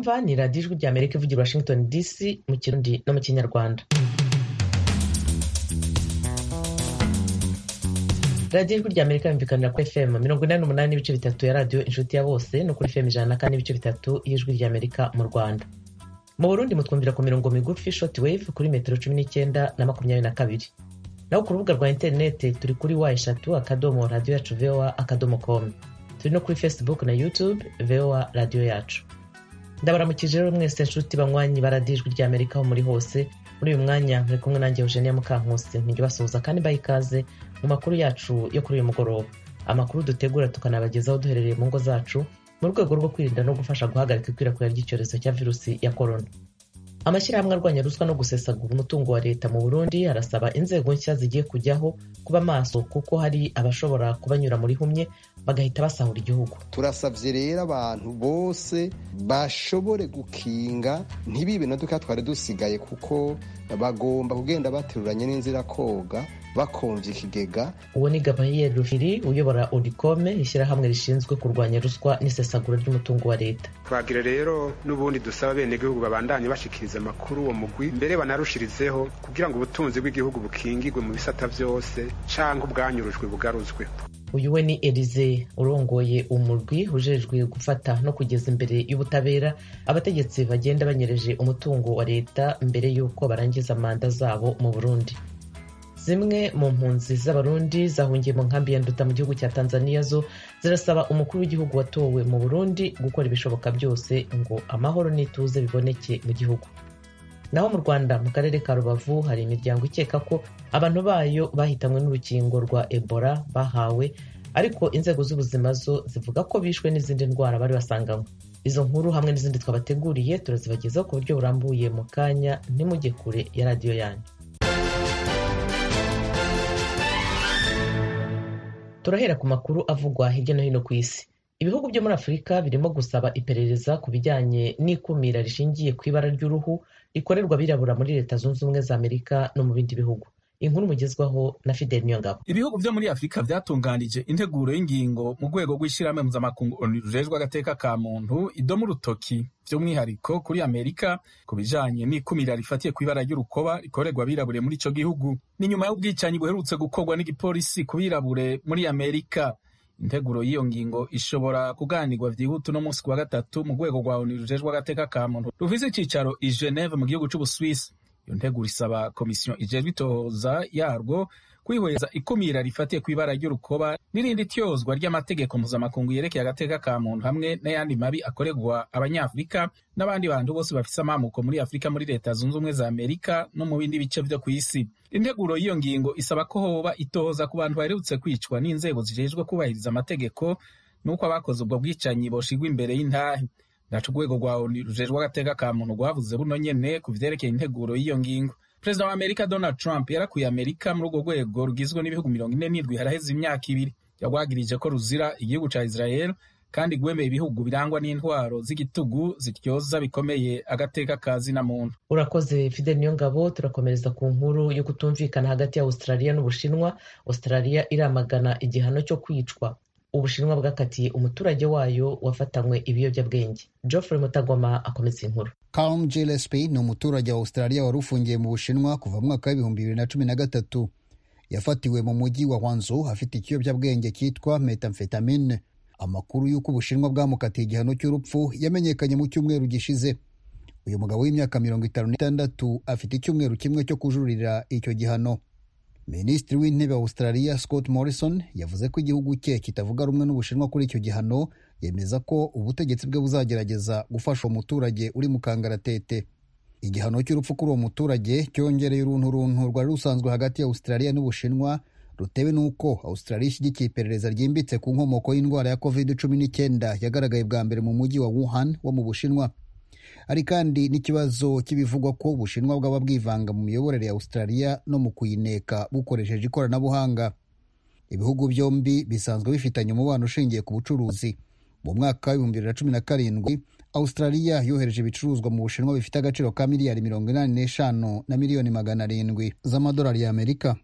mwumva ni radiyo ijwi rya amerika ivugira washington dc mu kirundi no mu kinyarwanda radiyo ijwi rya amerika yumvikanira kuri fm mirongo inani n'umunani n'ibice bitatu ya radiyo inshuti ya bose no kuri fm ijana na kane n'ibice bitatu y'ijwi rya amerika mu rwanda mu burundi mutwumvira ku mirongo migufi short wave kuri metero cumi n'icyenda na makumyabiri na kabiri naho ku rubuga rwa interineti turi kuri wa eshatu akadomo radiyo yacu voa akadomo com turi no kuri facebook na youtube voa radiyo yacu ndabaramukije rero mwese nshuti banywanyi baradiyo ijwi rya amerika aho muri hose muri uyu mwanya muri kumwe nanjye eugenia mukankusi ntijya basuhuza kandi mbaha ikaze mu makuru yacu yo kuri uyu mugoroba amakuru dutegura tukanabagezaho duherereye mu ngo zacu mu rwego rwo kwirinda no gufasha guhagarika ikwirakwira ry'icyorezo cya virusi ya korona amashyirahamwe arwanya ruswa no gusesagura umutungo wa leta mu burundi arasaba inzego nshya zigiye kujyaho kuba maso kuko hari abashobora kubanyura muri humye bagahita basahura igihugu turasabye rero abantu bose bashobore gukinga ntibibe na duka twari dusigaye kuko bagomba kugenda bateruranye n'inzira koga bakonje ikigega uwo ni gabriel rufiri uyobora orikome ishyirahamwe rishinzwe kurwanya ruswa n'isesagura ry'umutungo wa leta twagira rero n'ubundi dusaba bene gihugu babandanye bashikiriza amakuru uwo mugwi mbere banarushirizeho kugira ngo ubutunzi bw'igihugu bukingirwe mu bisata byose canke ubwanyurujwe bugaruzwe uyu we ni elize urongoye umurwi ujejwe gufata no kugeza imbere y'ubutabera abategetsi bagenda banyereje umutungo wa leta mbere y'uko barangiza manda zabo mu burundi zimwe mu mpunzi z'abarundi zahungiye mu nkambi ya nduta mu gihugu cya tanzania zo zirasaba umukuru w'igihugu watowe mu burundi gukora ibishoboka byose ngo amahoro n'ituze biboneke mu gihugu naho mu rwanda mu karere ka rubavu hari imiryango ikeka ko abantu bayo bahitanywe n'urukingo rwa ebola bahawe ariko inzego z'ubuzima zo zivuga ko bishwe n'izindi ndwara bari basanganywe izo nkuru hamwe n'izindi twabateguriye turazibagezaho ku buryo burambuye mu kanya ntimujye kure ya radiyo yanyu turahera ku makuru avugwa hirya no hino ku isi ibihugu byo muri afurika birimo gusaba iperereza ku bijyanye n'ikumira rishingiye ku ibara ry'uruhu rikorerwa abirabura muri leta zunze ubumwe za amerika no mu bindi bihugu inkuru mugezwaho na fidel niyongabo ibihugu byo muri afurika byatunganije integuro y'ingingo mu rwego rw'ishyirahamwe mpuzamakungu onu rujejwe agateka ka muntu idomo urutoki by'umwihariko kuri amerika ku bijanye n'ikumira rifatiye ku ibara ry'urukoba rikorerwa abirabure muri ico gihugu ni nyuma y'ubwicanyi buherutse gukorwa n'igipolisi ku birabure muri amerika integuro y'iyo ngingo ishobora kuganirwa vyihuta uno munsi kuwa gatatu mu rwego rwa onu rujejwe agateka ka muntu rufise icicaro i geneve mu gihugu c'ubuswisi iyo nteguro isaba komisiyo ijejwe itohoza yarwo kwihweza ikumira rifatiye ku ibara ry'urukoba n'irindi tyozwa ry'amategeko mpuzamakungu yerekeye agateka ka muntu hamwe n'ayandi mabi akorerwa abanyafurika n'abandi bantu bose bafise amamuko muri afurika muri leta zunze ubumwe za amerika no mu bindi bice vyo kw'isi integuro y'iyo ngingo isaba ko hoba itohoza ku bantu baherutse kwicwa n'inzego zijejwe kubahiriza amategeko n'uko abakoze ubwo bwicanyi boshigwa imbere y'intahe naco urwego rwa onu rujejwe agateka ka muntu rwavuze buno nyene ku vyerekeye integuro y'iyo ngingo perezida wa amerika donald trump yarakuye amerika muri urwo rwego rugizwe n'ibihugu mirongo ine n'indwi haraheze imyaka ibiri yagwagirije ko ruzira igihugu ca israel kandi gwemeye ibihugu birangwa n'intwaro z'igitugu zityoza bikomeye agateka ka zina muntu urakoze fidel niyongabo turakomereza ku nkuru yo kutumvikana hagati ya australia n'ubushinwa australia iramagana igihano cyo kwicwa ubushinwa bwakatiye umuturage wayo wafatanywe ibiyobyabwenge geoffrey mutagoma akomeza inkuru Calum Gillespie ni umuturage wa Australia wari ufungiye mu Bushinwa kuva mu mwaka w'ibihumbi bibiri na cumi na gatatu yafatiwe mu mujyi wa Hwanzu afite ikiyobyabwenge cyitwa methamphetamine amakuru y'uko Ubushinwa bwamukatiye igihano cy'urupfu yamenyekanye mu cyumweru gishize uyu mugabo w'imyaka mirongo itanu n'itandatu afite icyumweru kimwe cyo kujuririra icyo gihano minisitiri w'intebe wa Australia Scott Morrison yavuze ko igihugu cye kitavuga rumwe n'Ubushinwa kuri icyo gihano yemeza ko ubutegetsi bwe buzagerageza gufasha uwo muturage uri mu kangaratete igihano cy'urupfu kuri uwo muturage cyongereye uruntu runtu rwari rusanzwe hagati ya Australia n'Ubushinwa rutewe n'uko Australia ishyigikiye iperereza ryimbitse ku nkomoko y'indwara ya covid cumi n'icyenda yagaragaye bwa mbere mu mujyi wa Wuhan wo mu Bushinwa hari kandi n'ikibazo cy'ibivugwa ko Ubushinwa bwaba bwivanga mu miyoborere ya Australia no mu kuyineka bukoresheje ikoranabuhanga ibihugu byombi bisanzwe bifitanye umubano ushingiye ku bucuruzi mu mwaka w'ibihumbi bibiri na cumi na karindwi australia yohereje ibicuruzwa mu bushinwa bifite agaciro ka miliyari mirongo inani n'eshanu na miliyoni magana arindwi z'amadolari y'amerika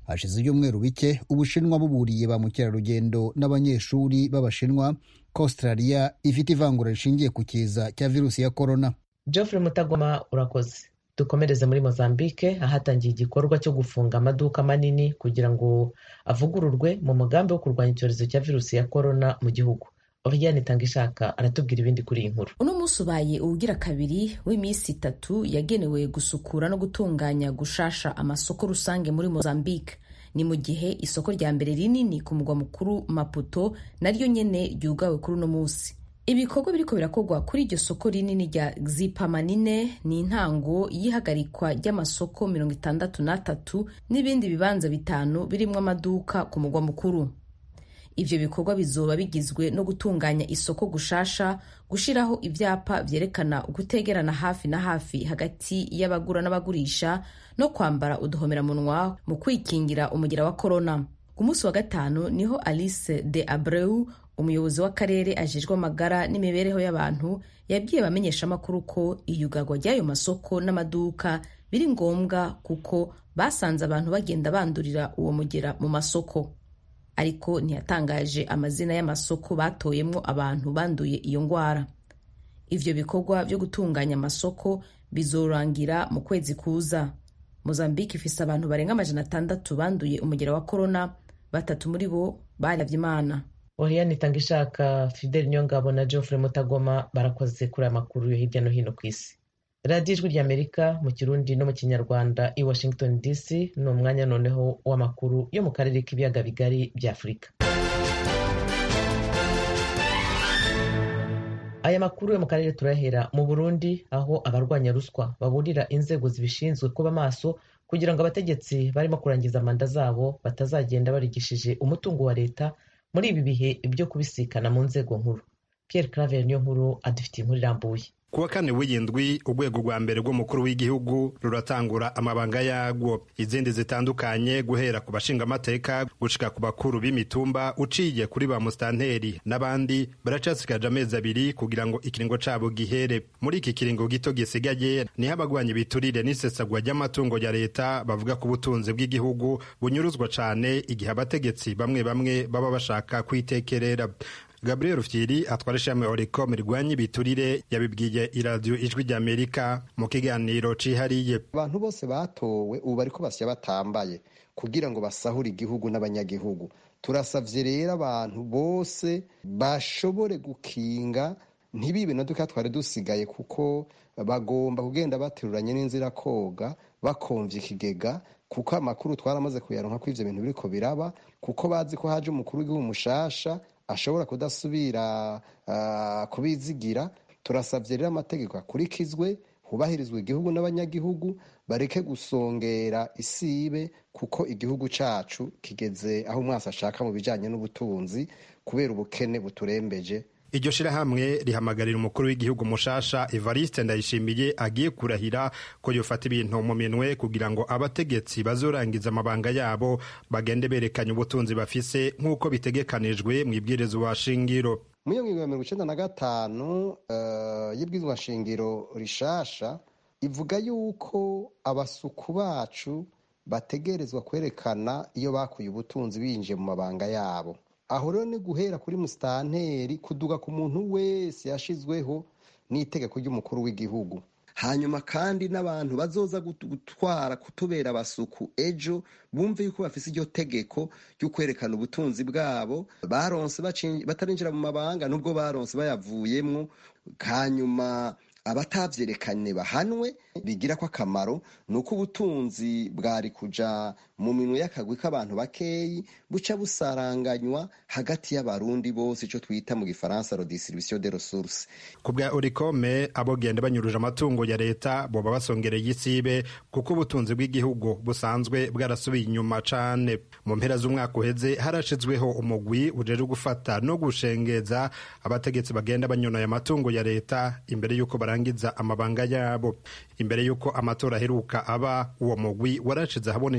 hashize ibyumweru bike ubushinwa buburiye ba mukerarugendo n'abanyeshuri b'abashinwa ko australia ifite ivangura rishingiye ku kiza cya virusi ya korona geoffrey mutagoma urakoze dukomereze muri mozambique ahatangiye igikorwa cyo gufunga amaduka manini kugira ngo avugururwe mu mugambi wo kurwanya icyorezo cya virusi ya korona mu gihugu Oriane Tangishaka aratubwira ibindi kuri iyi nkuru uno munsi ubaye uwugira kabiri w'iminsi itatu yagenewe gusukura no gutunganya gushasha amasoko rusange muri Mozambique ni mu gihe isoko rya mbere rinini ku mugwa mukuru Maputo naryo nyene ryugawe kuri uno munsi ibikorwa biriko birakorwa kuri iryo soko rinini rya Xipamanine ni intango y'ihagarikwa ry'amasoko mirongo itandatu n'atatu n'ibindi bibanza bitanu birimwo amaduka ku mugwa mukuru ivyo bikorwa bizoba bigizwe no gutunganya isoko gushasha gushiraho ivyapa vyerekana gutegerana hafi na hafi hagati y'abagura n'abagurisha no kwambara uduhomeramunwa mu kwikingira umugira wa korona ku munsi wa gatanu niho alice de abreu umuyobozi w'akarere ajejwe amagara n'imibereho y'abantu yabwiye abamenyeshamakuru ko iyugarwa ry'ayo masoko n'amaduka biri ngombwa kuko basanze abantu bagenda bandurira uwo mugera mu masoko ariko ntiyatangaje amazina y'amasoko batoyemwo abantu banduye iyo ngwara ivyo bikorwa vyo gutunganya amasoko bizorangira mu kwezi kuza mozambique ifise abantu barenga amajana atandatu banduye umugera wa korona batatu muri bo baravye imana Oriane Tangishaka Fidel Nyongabo na Geoffrey Mutagoma barakoze kuri aya makuru yo hirya no hino ku isi radiyo ijwi ry'amerika mu kirundi no mu kinyarwanda i washington dc ni umwanya noneho w'amakuru yo mu karere k'ibiyaga bigari bya afurika aya makuru yo mu karere turahera mu burundi aho abarwanya ruswa baburira inzego zibishinzwe kuba maso kugira ngo abategetsi barimo kurangiza manda zabo batazagenda barigishije umutungo wa leta muri ibi bihe byo kubisikana mu nzego nkuru Pierre Claver niyo nkuru adufitiye inkuru irambuye kuwa kane w'iyindwi urwego rwa mbere rw'umukuru w'igihugu ruratangura amabanga yarwo izindi zitandukanye guhera ku bashingamateka gushika ku bakuru b'imitumba uciye kuri ba musitanteri n'abandi baracasigaje amezi abiri kugira ngo ikiringo cabo gihere muri iki kiringo gito gisigaye niho abagwanya ibiturire n'isesagwa ry'amatungo ya leta bavuga ko ubutunzi bw'igihugu bunyuruzwa cane igihe abategetsi bamwe bamwe baba bashaka kwitekerera gabriel fyiri atwara ishami oricom rirwanya ibiturire yabibwiye iradiyo ijwi ry'amerika mu kiganiro cihariye abantu bose batowe ubu bariko basya batambaye kugira ngo basahure igihugu n'abanyagihugu turasavye rero abantu bose bashobore gukinga ntibibe na duka twari dusigaye kuko bagomba kugenda bateruranye n'inzira koga bakomvya ikigega kuko amakuru twaramaze kuyaronka ko ivyo bintu biriko biraba kuko bazi ko haje umukuru w'igihugu mushasha ashobora kudasubira kubizigira turasabye rero amategeko akurikizwe hubahirizwa igihugu n'abanyagihugu bareke gusongera isibe kuko igihugu cacu kigeze aho umwasi ashaka mu bijanye n'ubutunzi kubera ubukene buturembeje iryo shirahamwe rihamagarira umukuru w'igihugu mushasha evariste ndayishimiye agiye kurahira ko yofata ibintu mu minwe kugira ngo abategetsi bazorangiza amabanga yabo bagende berekanye ubutunzi bafise nk'uko bitegekanijwe mu ibwirizwa shingiro mu iyo ngingo ya mirongo icenda na gatanu uh, y'ibwirizwa shingiro rishasha ivuga yuko abasuku bacu bategerezwa kwerekana iyo bakuye ubutunzi binjiye mu mabanga yabo aho rero ni guhera kuri musitanteri kuduga ku muntu wese yashizweho n'itegeko ry'umukuru w'igihugu hanyuma kandi n'abantu bazoza gutwara kutubera abasuku ejo bumve yuko bafise iryo tegeko ryo kwerekana ubutunzi bwabo baronse batarinjira mu mabanga nubwo baronse bayavuyemwo hanyuma abatavyerekanye bahanwe bigira ko akamaro ni uko ubutunzi bwari kuja mu minwe y'akagwi k'abantu bakeyi buca busaranganywa hagati y'abarundi bose ico twita mu gifaransa redistribution de ressources ku bwa orikome abogenda banyuruje amatungo ya leta boba basongereye isibe kuko ubutunzi bw'igihugu busanzwe bwarasubiye inyuma cane mu mpera z'umwaka uheze harashizweho umugwi ujejwe gufata no gushengeza abategetsi bagenda banyonoye amatungo ya leta imbere y'uko barangiza amabanga yabo imbere y'uko amatora aheruka aba uwo mugwi warashize ahabona icegeranyo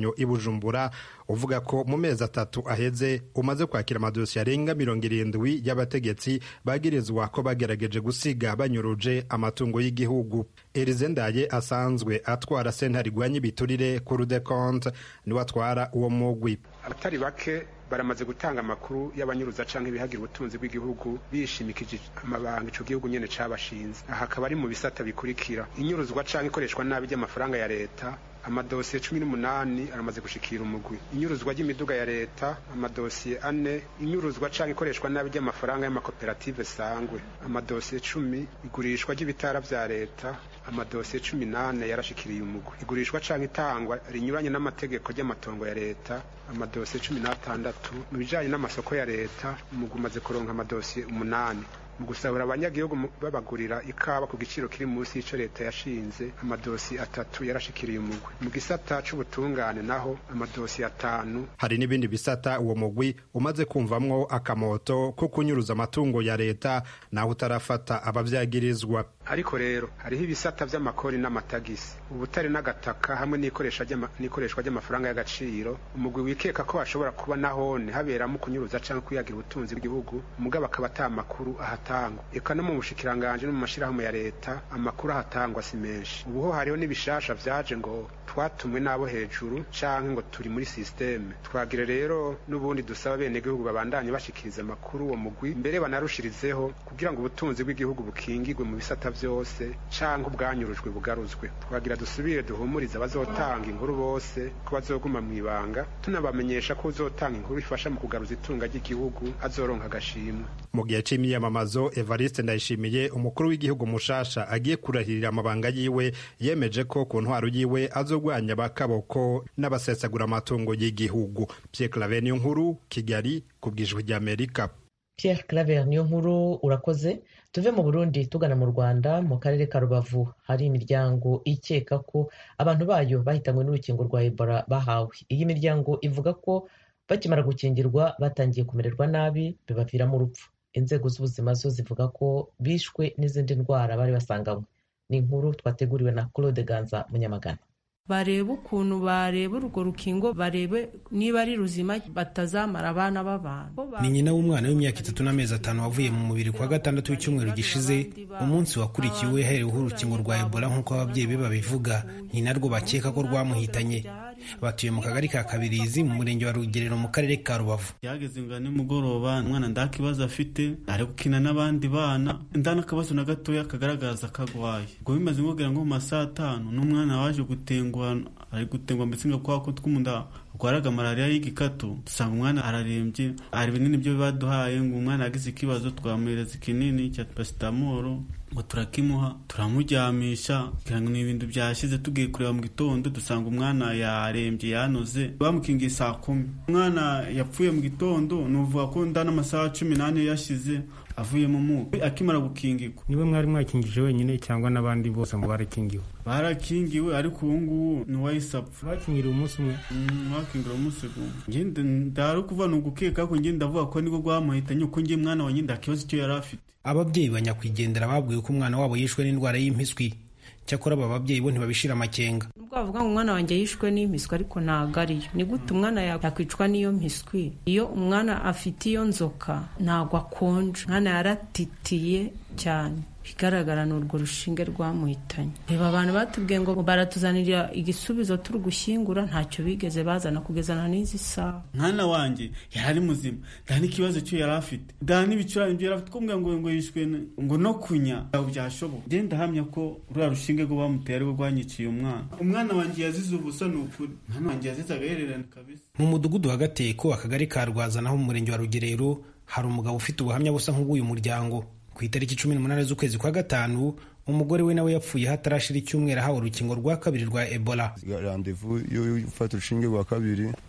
w'imfashanyo i bujumbura uvuga ko mu mezi atatu aheze umaze kwakira amadosiye arenga mirongo irindwi y'abategetsi bagirizwa ko bagerageje gusiga banyuruje amatungo y'igihugu erize ndaye asanzwe atwara sentare igwanya ibiturire kuri de konte niwe atwara uwo mugwi abatari bake baramaze gutanga amakuru y'abanyuruza canke ibihagira ubutunzi bw'igihugu bishimikije amabanga ico gihugu nyene cabashinze aha akaba ari mu bisata bikurikira inyuruzwa canke ikoreshwa nabi ry'amafaranga ya leta amadosiye cumi n'umunani aramaze gushikira umugwi inyuruzwa ry'imiduga ya leta amadosiye ane inyuruzwa canke ikoreshwa nabi ry'amafaranga y'amakoperative sangwe amadosiye cumi igurishwa ry'ibitara vya leta amadosiye cumi n'ane yarashikiriye umugwi igurishwa canke itangwa rinyuranye n'amategeko ry'amatongo ya leta amadosiye cumi n'atandatu mu bijanye n'amasoko ya leta umugwi umaze kuronka amadosiye umunani mu gusahura abanyagihugu babagurira ikawa ku giciro kiri munsi y'ico leta yashinze amadosi atatu yarashikiriye umugwi mu gisata c'ubutungane naho amadosi atanu hari n'ibindi bisata uwo mugwi umaze kumvamwo akamoto ko kunyuruza amatungo ya leta naho utarafata abavyagirizwa ariko rero hariho ibisata vy'amakori n'amatagisi ubutare n'agataka hamwe n'ikoreshwa ry'amafaranga y'agaciro umugwi wikeka ko hashobora kuba nahone haberamo kunyuruza canke kwiyagira ubutunzi bw'igihugu mugabo akaba ata makuru ahatangwa eka no mu bushikiranganje no mu mashirahamwe ya leta amakuru ahatangwa si menshi ubuho hariho n'ibishasha vyaje ngo twatumwe n'abo hejuru canke ngo turi muri systeme twagire rero n'ubundi dusaba bene gihugu babandanye bashikiriza amakuru uwo mugwi mbere banarushirizeho kugira ngo ubutunzi bw'igihugu bukingirwe mu bisata vyose canke ubwanyurujwe bugaruzwe twagira dusubire duhumurize abazotanga inkuru bose ko bazoguma mw'ibanga tunabamenyesha ko uzotanga inkuru ifasha mu kugaruza itunga ry'igihugu azoronka agashimwe mu gihe c'imyiyamamazo evariste ndayishimiye umukuru w'igihugu mushasha agiye kurahirira amabanga yiwe yemeje ko ku ntwaro yiwe azogwanya bakaboko n'abasesagura amatungo y'igihugu pierre claver niyo nkuru kigali ku bwijwi ry'amerika Pierre Claver niyo nkuru urakoze tuve mu Burundi tugana mu Rwanda mu karere ka Rubavu hari imiryango ikeka ko abantu bayo bahitanywe n'urukingo rwa Ebola bahawe iyi miryango ivuga ko bakimara gukingirwa batangiye kumererwa nabi bibaviramo urupfu inzego z'ubuzima zo zivuga ko bishwe n'izindi ndwara bari basanganywe ni inkuru twateguriwe na Claude Ganza Munyamagana barebe ukuntu bareba urwo rukingo barebe niba ari ruzima batazamara abana b'abantu ni nyina w'umwana w'imyaka itatu n'amezi atanu wavuye mu mubiri kwa gatandatu w'icyumweru gishize umunsi wakurikiwe hereweho urukingo rwa ebola nk'uko ababyeyi be babivuga ni narwo bakeka ko rwamuhitanye batuye mu kagari ka kabirizi mu murenge wa rugerero mu karere ka rubavu yageze ngo nimugoroba umwana nda kibazo afite ari gukina n'abandi bana nda n'akabazo na gatoya kagaragaza kagwaye ubwo bimaze nkubwira ngo mu masaha atanu n'umwana waje gutengwa ari gutengwa mbese ngo kwa kutwa umunda rwaraga malariya y'igikatu dusanga umwana ararembye hari ibinini byo baduhaye ngo umwana yagize ikibazo twamuhereza ikinini cya pasitamoro ngo turakimuha turamuryamisha kugira ngo ni ibintu byashize tugiye kureba mu gitondo dusanga umwana yarembye yanoze bamukingiye saa kumi umwana yapfuye mu gitondo ni uvuga ko nda n'amasaha cumi n'ane yashize avuye mu muka akimara gukingirwa niwe mwari mwakingije wenyine cyangwa n'abandi bose mu barakingiwe barakingiwe ariko ubu ngubu ni uwahise apfa bakingiriwe umunsi umwe bakingiriwe umunsi umwe ndari kuva ni ugukeka ko ngenda ndavuga ko nibwo rwamuhitanye uko ngiye mwana wanjye nda kibazo icyo yari afite ababyeyi ba nyakwigendera babwiwe ko umwana wabo yishwe n'indwara y'impiswi cyakora aba babyeyi bo ntibabishira amakenga nubwo bavuga ngo umwana wanjye yishwe n'impiswi ariko ntabwo ariyo ni gute umwana yakwicwa n'iyo mpiswi iyo umwana afite iyo nzoka ntabwo akonje umwana yaratitiye cyane bigaragara ni urwo rushinge rwamuhitanye reba abantu batubwiye ngo baratuzanira igisubizo turi gushyingura ntacyo bigeze bazana kugezana n'izi saha mwana wanjye yari ari muzima nta n'ikibazo cyo yari afite nta n'ibicurane byo yari afite kumbwira ngo ngo yishwe ngo no kunya ntabwo byashoboka ngenda ndahamya ko ruriya rushinge rwo bamuteye arirwo rwanyiciye umwana umwana wanjye yazize ubusa ni ukuri umwana wanjye yazize agahererane kabisa mu mudugudu wa gateko akagari ka rwaza naho mu murenge wa rugerero hari umugabo ufite ubuhamya busa nk'ubw'uyu muryango ku itariki cumi n'umunani z'ukwezi kwa gatanu umugore we nawe yapfuye hatarashira icyumweru ahawe urukingo rwa kabiri rwa ebola randevu yo gufata urushinge rwa kabiri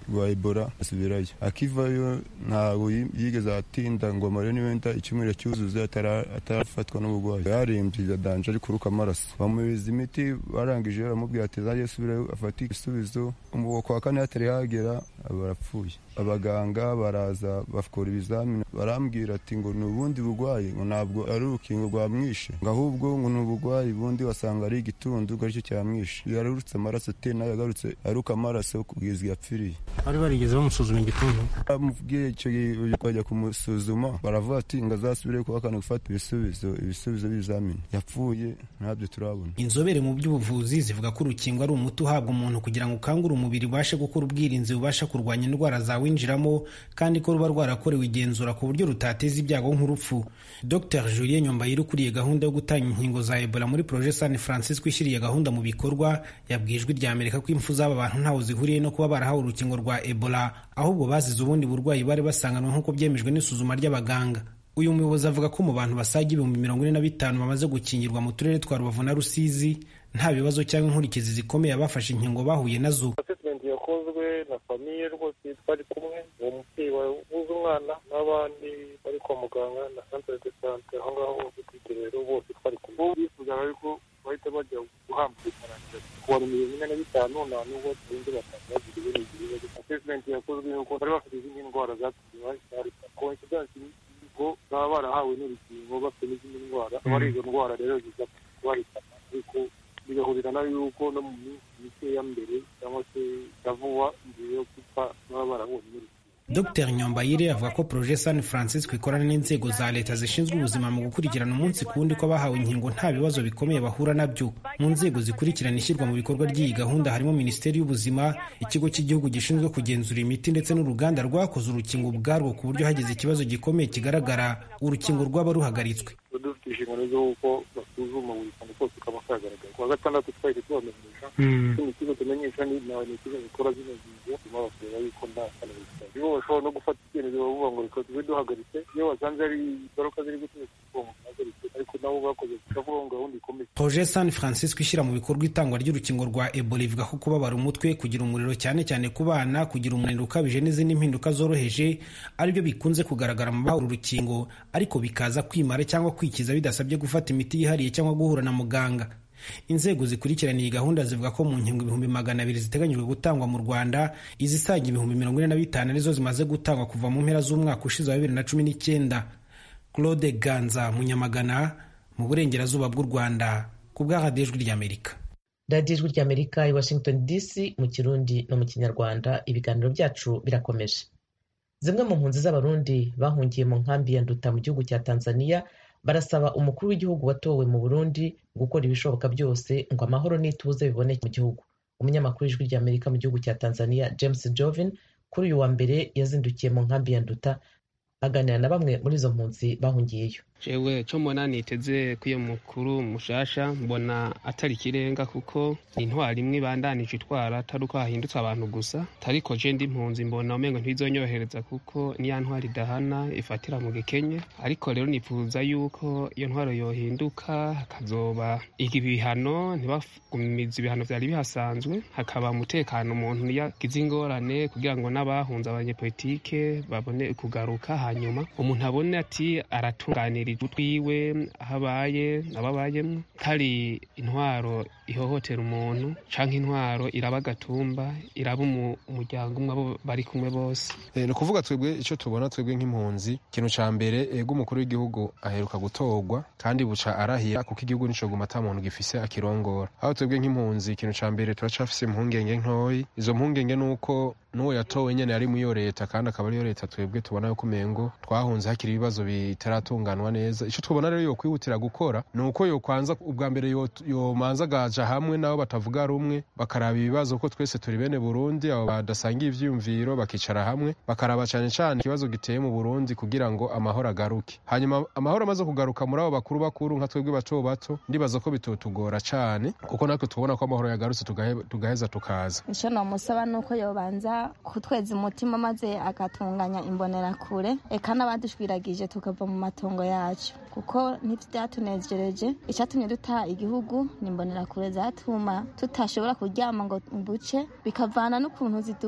rwa ebola asubirayo akivayo ntabwo yigeze atinda ngo amare niwenda icyumweru cyuzuze atarafatwa n'uburwayi yarembye danje ari kuruka amaraso bamuhereza imiti barangije baramubwira ati zajye asubirayo afate ibisubizo kwa kane hatari hagera barapfuye abaganga baraza bakora ibizamini barambwira ati ngo ni ubundi burwayi ngo ntabwo ari urukingo rwamwishe ngo ahubwo ngo ni uburwayi bundi wasanga ari igitundu ngo aricyo cyamwishe yarurutse amaraso te nawe yagarutse aruka amaraso kugeza yapfiriye bari barigeze bamusuzuma igituntu bamubwiye icyo bajya kumusuzuma baravuga ati ngo azasubire kuwa kane gufata ibisubizo ibisubizo by'ibizamini yapfuye ntabyo turabona inzobere mu by'ubuvuzi zivuga ko urukingo ari umuti uhabwa umuntu kugira ngo ukangure umubiri ubashe gukora ubwirinzi bubasha kurwanya indwara zawinjiramo kandi ko ruba rwarakorewe igenzura ku buryo rutateza ibyago nk'urupfu dr julien nyombayire ukuriye gahunda yo gutanga inkingo za ebola muri proje san francisco ishyiriye gahunda mu bikorwa yabwiye ijwi rya amerika ko impfu z'aba bantu ntaho zihuriye no kuba barahawe urukingo rwa ebola ahubwo bazize ubundi burwayi bari basanganwe nk'uko byemejwe n'isuzuma ry'abaganga uyu muyobozi avuga ko mu bantu basaga ibihumbi mirongo ine na bitanu bamaze gukingirwa mu turere twa rubavu na rusizi nta bibazo cyangwa inkurikizi zikomeye abafashe inkingo bahuye nazo asesimenti yakozwe na famiye rwose twari kumwe uwo mubyeyi wabuze umwana n'abandi bari kwa muganga na santere de sante aho ngaho bose kwiterero bose twari kumwe bifuzaga yuko bahita bajya guhamba ikarangira kuwa mirongo ine na bitanu nta n'ubwo turinze batanu bagira ibindi bibazo asesimenti yakozwe yuko bari bafite izindi ndwara zatumye bahita koinsidansi ngo baba barahawe n'urukingo bafite n'izindi ndwara aba ari izo ndwara rero ziza kubahitana ariko bigahurira nayo yuko no mu minsi mikeya mbere cyangwa se ya vuba mbere yo gupfa baba barabonye n'urukingo dr nyombayire avuga ko proje san francisco ikorana n'inzego za leta zishinzwe ubuzima mu gukurikirana umunsi ku wundi ko abahawe inkingo nta bibazo bikomeye bahura nabyo mu nzego zikurikirana ishyirwa mu bikorwa ry'iyi gahunda harimo minisiteri y'ubuzima ikigo cy'igihugu gishinzwe kugenzura imiti ndetse n'uruganda rwakoze urukingo ubwarwo ku buryo hagize ikibazo gikomeye kigaragara urukingo rwaba ruhagaritswe dufite inshingano z'uko basuzuma buri kantu kose kaba kagaragara kuwa gatandatu twahise tubamenyesha kino kigo tumenyesha ni ikigo gikora zino ngingo tuma bakureba yuko nta kantu biba bashobora no gufata icyemezo bavuga ngo reka tube duhagaritse iyo basanze ari ingaruka ziri gutuma kuvuga ngo duhagaritse ariko nabo bakoze tukavuga ngo gahunda ikomeye proje san francisco ishyira mu bikorwa itangwa ry'urukingo rwa ebola ivuga ko kubabara umutwe kugira umuriro cyane cyane ku bana kugira umunaniro ukabije n'izindi mpinduka zoroheje aribyo bikunze kugaragara mu bahawe urukingo ariko bikaza kwimara cyangwa kwikiza bidasabye gufata imiti yihariye cyangwa guhura na muganga inzego zikurikirana iyi gahunda zivuga ko mu nkingo ibihumbi magana abiri ziteganyijwe gutangwa mu rwanda izisaga ibihumbi mirongo ine na bitanu arizo zimaze gutangwa kuva mu mpera z'umwaka ushize wa bibiri na cumi n'icyenda claude ganza munyamagana mu burengerazuba bw'u rwanda ku bwa radiyo ijwi ry'amerika radiyo ijwi ry'amerika i washington dc mu kirundi no mu kinyarwanda ibiganiro byacu birakomeje zimwe mu mpunzi z'abarundi bahungiye mu nkambi ya nduta mu gihugu cya tanzania barasaba umukuru w'igihugu watowe mu burundi gukora ibishoboka byose ngo amahoro n'ituze biboneke mu gihugu umunyamakuru w'ijwi ry'amerika mu gihugu cya tanzania james jovin kuri uyu wa mbere yazindukiye mu nkambi ya nduta aganira na bamwe muri izo mpunzi bahungiyeyo jewe cyo mbona niteze ko iyo mukuru mushasha mbona atari ikirenga kuko intwari imwe ibandanije itwara atari uko hahindutse abantu gusa ariko je ndi impunzi mbona umengo ntibizonyohereza kuko niya ntwari idahana ifatira mu gikenye ariko rero nifuza yuko iyo ntwaro yohinduka hakazoba ibihano ntibagumiza ibihano vyari bihasanzwe hakaba umutekano umuntu yagize ingorane kugira ngo n'abahunze abanyepolitike babone kugaruka hanyuma umuntu abone ati aratunganira twiwe aho abaye ababayemo hari intwaro ihohotera umuntu canke intwaro iraba agatumba iraba umuryango umwe abo bari kumwe bose ni ukuvuga twebwe icyo tubona twebwe nk'impunzi ikintu ca mbere ego umukuru w'igihugu aheruka gutorwa kandi buca arahira kuko igihugu nico guma ata muntu gifise akirongora aho twebwe nk'impunzi ikintu ca mbere turacafise impungenge ntoyi izo mpungenge ni uko n'uwo yatowe nyene yari mu iyo leta kandi akaba ariyo leta twebwe tubona yuko umengo twahunze hakiri ibibazo bitaratunganwa neza ico tubona rero yokwihutira gukora ni uko yokwanza ubwa mbere yomanza agaja hamwe nabo batavuga rumwe bakaraba ibibazo ko twese turi bene burundi abo badasangiye ivyiyumviro bakicara hamwe bakaraba cane cane ikibazo giteye mu burundi kugira ngo amahoro agaruke hanyuma amahoro amaze kugaruka muri abo bakuru bakuru nka twebwe bato bato ndibaza ko bitotugora cane kuko natwe tubona ko amahoro yagarutse tugaheza tukaza ico nomusaba nuko yobanza kutweza umutima maze agatunganya imbonerakure eka n'abadushwiragije tukava mu matongo yacu kuko ntivyatunejereje icatumye duta igihugu ni imbonerakure zatuma tutashobora kuryama ngo buce bikavana n'ukuntu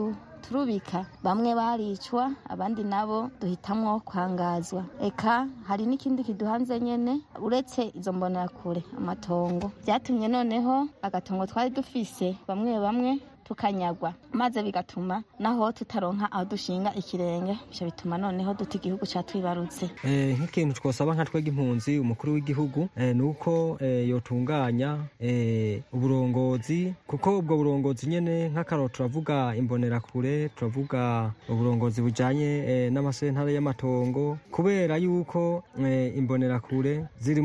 baraturubika bamwe baricwa abandi nabo duhitamwo kwangazwa eka hari n'ikindi kiduhanze nyene uretse izo mbonerakure amatongo byatumye noneho agatongo twari dufise bamwe bamwe tukanyagwa maze bigatuma naho tutaronka aho dushinga ikirenge ivyo bituma noneho duta igihugu catwibarutse nk'ikintu twosaba nka twega impunzi umukuru w'igihugu ni uko yotunganya uburongozi kuko ubwo burongozi nyene nk'akaroro turavuga imbonerakure turavuga uburongozi bujanye n'amasentare y'amatongo kubera yuko imbonerakure ziri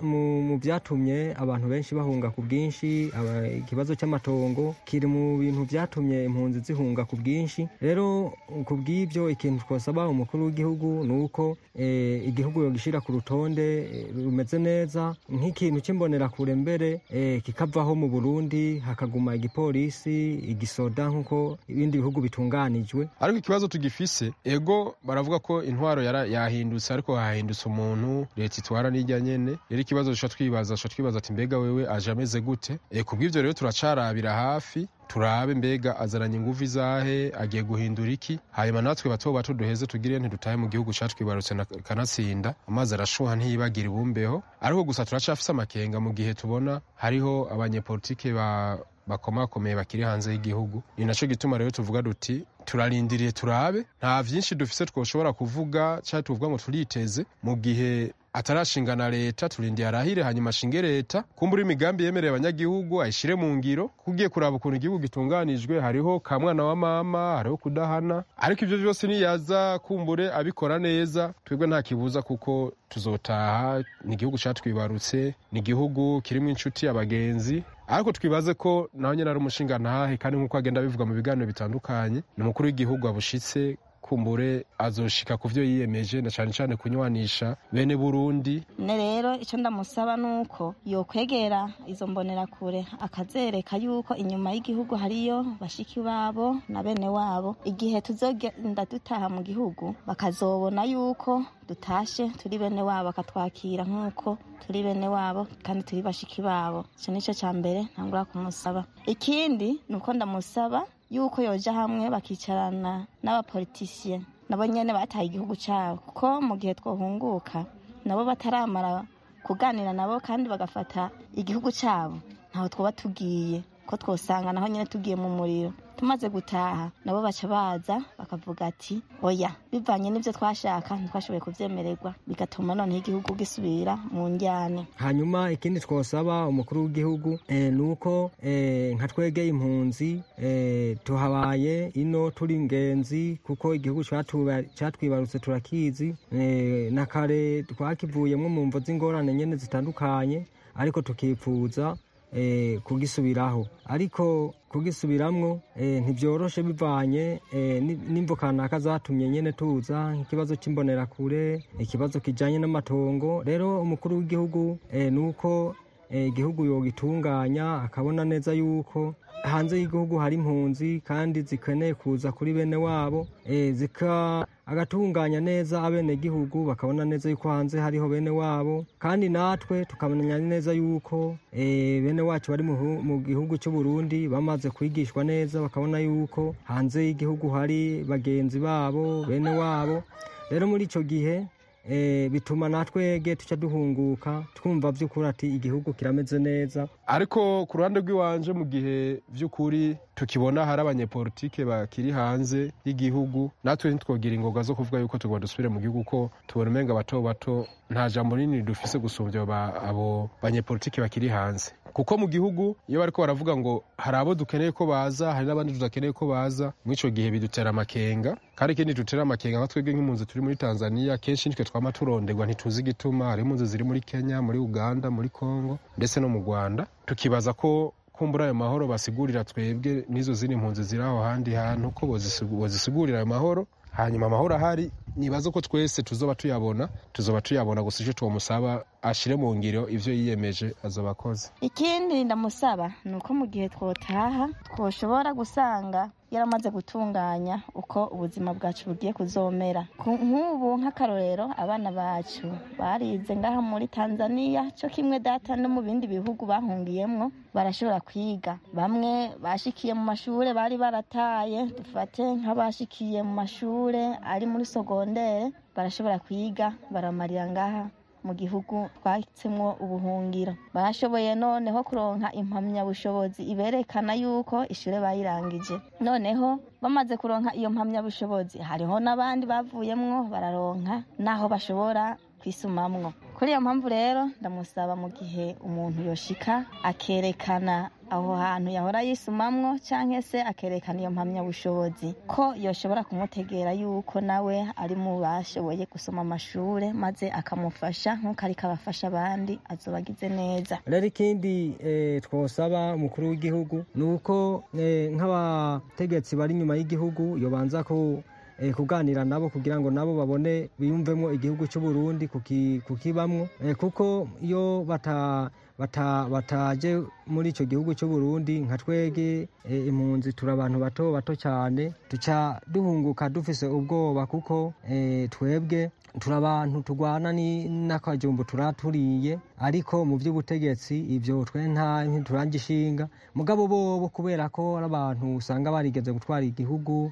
mu vyatumye abantu benshi bahunga ku bwinshi ikibazo cy'amatongo kiri mu bintu byatumye impunzi zihunga ku bwinshi rero ku bw'ibyo ikintu twasaba umukuru w'igihugu ni uko igihugu yogishyira ku rutonde rumeze neza nk'ikintu cy'imbonerakure mbere kikavaho mu burundi hakaguma igipolisi igisoda nk'uko ibindi bihugu bitunganijwe ariko ikibazo tugifise ego baravuga ko intwaro yahindutse ariko hahindutse umuntu leta itwara n'ijya nyene rero ikibazo duca twibaza duca twibaza ati mbega wewe aje ameze gute ku bw'ibyo rero turacarabira hafi turabe mbega azaranye ingufu izahe agiye guhindura iki hanyuma natwe bato bato duheze tugire ntidutahe mu gihugu catwibarutse kanatsinda amazi arashuha ntiyibagire ibumbeho ariko gusa turacafise amakenga mu gihe tubona hariho abanyepolitike ba bakomakomeye bakiri hanze y'igihugu ni naco gituma rero tuvuga duti turarindiriye turabe nta vyinshi dufise twoshobora kuvuga canke tuvuga ngo turiteze mu gihe atarashinga na leta turindiye arahire hanyuma ashinge leta kumbura imigambi yemereye abanyagihugu ayishire mu ngiro kugiye kuraba ukuntu igihugu gitunganijwe hariho ka mwana wa mama hariho kudahana ariko ivyo vyose niyaza kumbure abikora neza twebwe nta kibuza kuko tuzotaha ni igihugu catwibarutse ni igihugu kirimwo inshuti abagenzi ariko twibaze ko naho nyene ari umushinga ntahe kandi nk'uko agenda bivuga mu biganiro bitandukanye ni umukuru w'igihugu abushitse kumbure azoshika ku vyo yiyemeje na cane cane kunywanisha bene Burundi ne rero ico ndamusaba nuko yokwegera izo mbonerakure akazereka yuko inyuma y'igihugu hariyo bashiki babo na bene wabo igihe tuzogenda dutaha mu gihugu bakazobona yuko dutashe turi bene wabo akatwakira nk'uko turi bene wabo kandi turi bashiki babo ico nico ca mbere ntangura kumusaba ikindi nuko ndamusaba yuko yoja hamwe bakicarana n'abapolitisiye nabo nyene bataye igihugu cabo kuko mu gihe twohunguka nabo bataramara kuganira nabo kandi bagafata igihugu cabo ntaho twoba tugiye ko twosanga naho nyene tugiye mu muriro tumaze gutaha nabo baca baza bakavuga ati oya bivanye n'ivyo twashaka ntitwashoboye kuvyemererwa bigatuma noneho igihugu gisubira mu njyane hanyuma ikindi twosaba umukuru w'igihugu eh, nuko eh, nka twegeye impunzi eh, tuhabaye ino turi ingenzi kuko igihugu catwibarutse turakizi eh, na kare twakivuyemwo mu mvo z'ingorane nyene zitandukanye ariko tukipfuza eh, kugisubiraho ariko kugisubiramwo eh, ntibyoroshe bivanye eh, n'imvo kanaka zatumye nyene tuza nk'ikibazo c'imbonerakure ikibazo kijanye n'amatongo rero umukuru w'igihugu eh, nuko igihugu eh, yogitunganya akabona neza yuko hanze y'igihugu hari impunzi kandi zikeneye kuza kuri bene wabo eh, zika agatunganya neza abenegihugu bakabona neza yuko hanze hariho bene wabo kandi natwe tukamenya neza yuko e, bene wacu bari mu gihugu cy'u Burundi bamaze kwigishwa neza bakabona yuko hanze y'igihugu hari bagenzi babo bene wabo rero muri ico gihe e, bituma natwege tuca duhunguka twumva vy'ukuri ati igihugu kirameze neza ariko ku ruhande rw'iwanje mu gihe vy'ukuri tukibona hari abanyepolitike bakiri hanze y'igihugu natwe ntitwogira ingoga zo kuvuga yuko tugomba dusubire mu gihugu ko tubona umenga bato bato nta jambo rinini dufise gusumbya abo banyepolitike bakiri hanze kuko mu gihugu iyo bariko baravuga ngo hari abo dukeneye ko baza hari n'abandi tudakeneye ko baza mw'ico gihe bidutera amakenga kandi ikindi dutera amakenga nka twebwe nk'impunzi turi muri tanzania kenshi nitwe twama turonderwa ntituzi igituma hari impunzi ziri muri kenya muri uganda muri congo ndetse no mu rwanda tukibaza ko kumbura ayo mahoro basigurira twebwe n'izo zindi mpunzi ziri aho handi hantu ko bozisigurira ayo mahoro hanyuma amahoro ahari nibaza ko twese tuzoba tuyabona tuzoba tuyabona gusa icyo twomusaba ashire mu ngiro ivyo yiyemeje azoba akoze ikindi ndamusaba ni uko mu gihe twotaha twoshobora gusanga yaramaze gutunganya uko ubuzima bwacu bugiye kuzomera nk'ubu nk'akarorero abana bacu barize ngaha muri tanzania cyo kimwe data no mu bindi bihugu bahungiyemwo barashobora kwiga bamwe bashikiye mu mashure bari barataye dufate nk'abashikiye mu mashure ari muri sogondere barashobora kwiga baramarira ngaha mu gihugu twatsemwo ubuhungiro barashoboye noneho kuronka impamyabushobozi iberekana yuko ishure bayirangije noneho bamaze kuronka iyo mpamyabushobozi hariho n'abandi bavuyemwo bararonka n'aho bashobora kwisumamwo kuri iyo mpamvu rero ndamusaba mu gihe umuntu yoshika akerekana aho hantu yahora yisumamwo cyangwa se akerekana iyo mpamyabushobozi ko yoshobora kumutegera yuko nawe ari mu bashoboye gusoma amashure maze akamufasha nk'uko ariko abafasha abandi azoba agize neza rero ikindi twosaba umukuru w'igihugu ni uko nk'abategetsi bari inyuma y'igihugu yobanza ko kuganira nabo kugira ngo nabo babone biyumvemo igihugu cy'u Burundi kukibamwo kuko iyo bataje muri icyo gihugu cy'u Burundi nka twege impunzi turi abantu bato bato cyane duca duhunguka dufise ubwoba kuko twebwe turi abantu turwana n'akajumbu turaturiye ariko mu by'ubutegetsi ibyo twe nta ntiturangishinga mugabo bobo kubera ko ari abantu usanga barigeze gutwara igihugu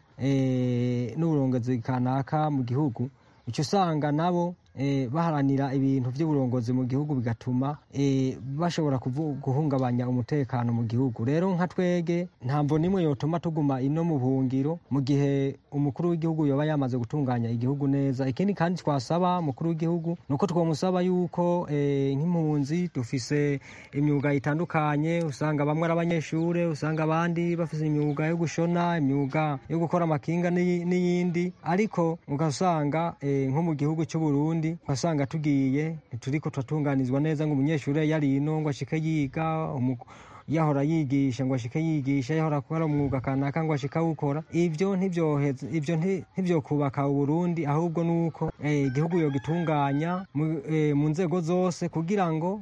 n'uburongozi kanaka mu gihugu icyo usanga nabo baharanira ibintu by'uburongozi mu gihugu bigatuma bashobora guhungabanya umutekano mu gihugu rero nka twege ntabwo nimwe yotuma tuguma ino mu buhungiro mu gihe umukuru w'igihugu yaba yamaze gutunganya igihugu neza ikindi kandi twasaba umukuru w'igihugu ni uko twamusaba yuko nk'impunzi dufise imyuga itandukanye usanga bamwe ari abanyeshuri usanga abandi bafite imyuga yo gushona imyuga yo gukora amakinga n'iyindi ariko ugasanga nko mu gihugu cy'u Burundi ugasanga tugiye turiko turatunganizwa neza ngo umunyeshuri yari ino ngo ashike yiga yahora yigisha ngo ashike yigisha yahora akora umwuga kanaka ngo ashike awukora ivyo ntibyoheza ivyo ntivyokubaka uburundi ahubwo nuko igihugu yogitunganya mu nzego zose kugira ngo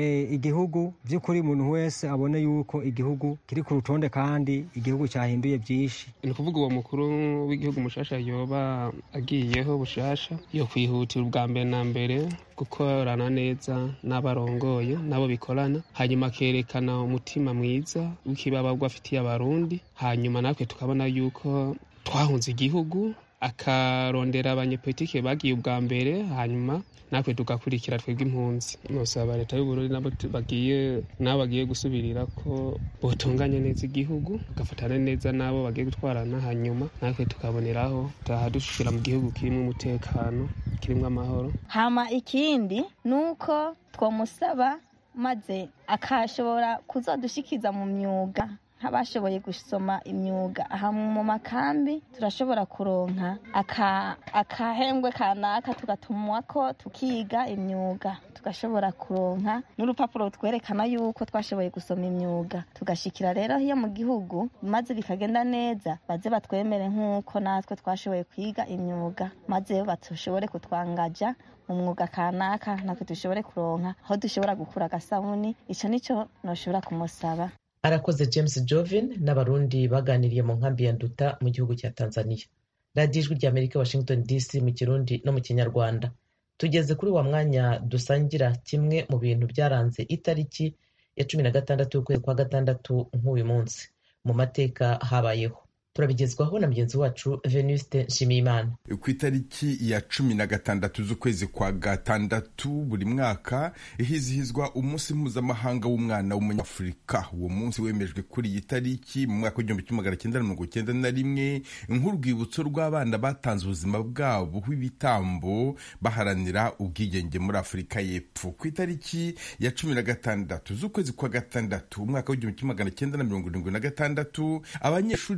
igihugu by'ukuri umuntu wese abone yuko igihugu kiri ku rutonde kandi igihugu cyahinduye byinshi ni ukuvuga uwo mukuru w'igihugu mushasha yoba agiyeho bushasha yo kwihutira ubwa mbere na mbere gukorana neza n'abarongoye nabo bikorana hanyuma akerekana umutima mwiza w'ikibababwa afitiye abarundi hanyuma natwe tukabona yuko twahunze igihugu akarondera abanyepolitike bagiye ubwa mbere hanyuma natwe tugakurikira twebwe impunzi nosaba leta y'uburundi nabo bagiye nabo bagiye gusubirira ko botunganya neza igihugu bagafatana neza nabo bagiye gutwarana hanyuma natwe tukaboneraho tutaha dushira mu gihugu kirimo umutekano kirimo amahoro hama ikindi ni uko twamusaba maze akashobora kuzadushikiza mu myuga nk'abashoboye gusoma imyuga aha mu makambi turashobora kuronka akahembwe kanaka tugatumwa ko tukiga imyuga tugashobora kuronka n'urupapuro twerekana yuko twashoboye gusoma imyuga tugashikira rero iyo mu gihugu maze bikagenda neza baze batwemere nk'uko natwe twashoboye kwiga imyuga maze batushobore kutwangaja mu mwuga kanaka natwe dushobore kuronka aho dushobora gukura agasabuni ico nico noshobora kumusaba arakoze james jovin n'abarundi baganiriye mu nkambi ya nduta mu gihugu cya tanzania radiyo ijwi rya amerika washington dc mu kirundi no mu kinyarwanda tugeze kuri wa mwanya dusangira kimwe mu bintu byaranze itariki ya cumi na gatandatu y'ukwezi kwa gatandatu nk'uyu munsi mu mateka habayeho turabigezwaho na mugenzi wacu venuste nshimiyimana ku itariki ya cumi na gatandatu z'ukwezi kwa gatandatu buri mwaka hizihizwa umunsi mpuzamahanga w'umwana w'umunyafurika uwo munsi wemejwe kuri iyi tariki mu mwaka w'igihumbi kimwe magana cyenda mirongo cyenda na rimwe nk'urwibutso rw'abana batanze ubuzima bwabo bw'ibitambo baharanira ubwigenge muri afurika y'epfo ku itariki ya cumi na gatandatu z'ukwezi kwa gatandatu umwaka w'igihumbi kimwe magana cyenda na mirongo irindwi na gatandatu abanyeshuri barenga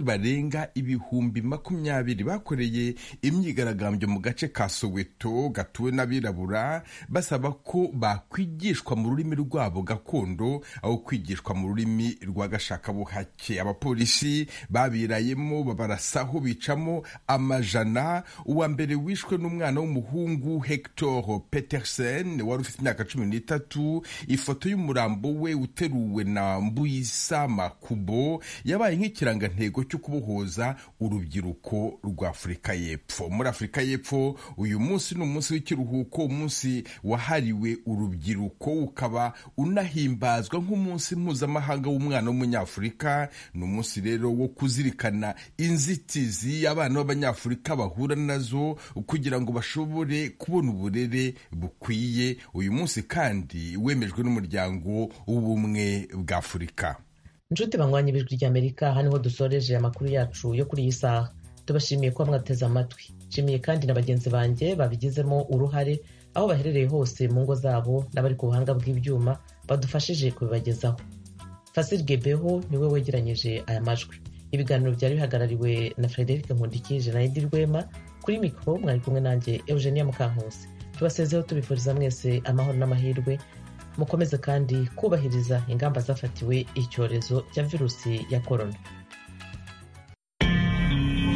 barenga ibihumbi makumyabiri bakoreye imyigaragambyo mu gace ka soweto gatuwe n'abirabura basaba ko bakwigishwa mu rurimi rwabo gakondo aho kwigishwa mu rurimi rwa gashakabuhake abapolisi babirayemo babarasaho bicamo amajana uwa mbere wishwe n'umwana w'umuhungu hector petersen wari ufite imyaka cumi n'itatu ifoto y'umurambo we uteruwe na mbuyisa makubo yabaye nk'ikirangantego cyo kubohoza urubyiruko rwa afurika y'epfo muri afurika y'epfo uyu munsi ni umunsi w'ikiruhuko umunsi wahariwe urubyiruko ukaba unahimbazwa nk'umunsi mpuzamahanga w'umwana w'umunyafurika ni umunsi rero wo kuzirikana inzitizi abana b'abanyafurika bahura nazo kugira ngo bashobore kubona uburere bukwiye uyu munsi kandi wemejwe n'umuryango w'ubumwe bwa afurika inshuti banywanye ibijwi ry'amerika aha niho dusoreje amakuru yacu yo kuri iyi saha tubashimiye kuba mwateze amatwi nshimiye kandi na bagenzi banjye babigizemo uruhare aho baherereye hose mu ngo zabo n'abari ku buhanga bw'ibyuma badufashije kubibagezaho fasiri gebeho niwe wegeranyije aya majwi ibiganiro byari bihagarariwe na frederic nkundikije na edi rwema kuri mikoro mwari kumwe nanjye eugenia mukankusi tubasezeho tubifuriza mwese amahoro n'amahirwe mukomeze kandi kubahiriza ingamba zafatiwe icyorezo cya virusi ya korona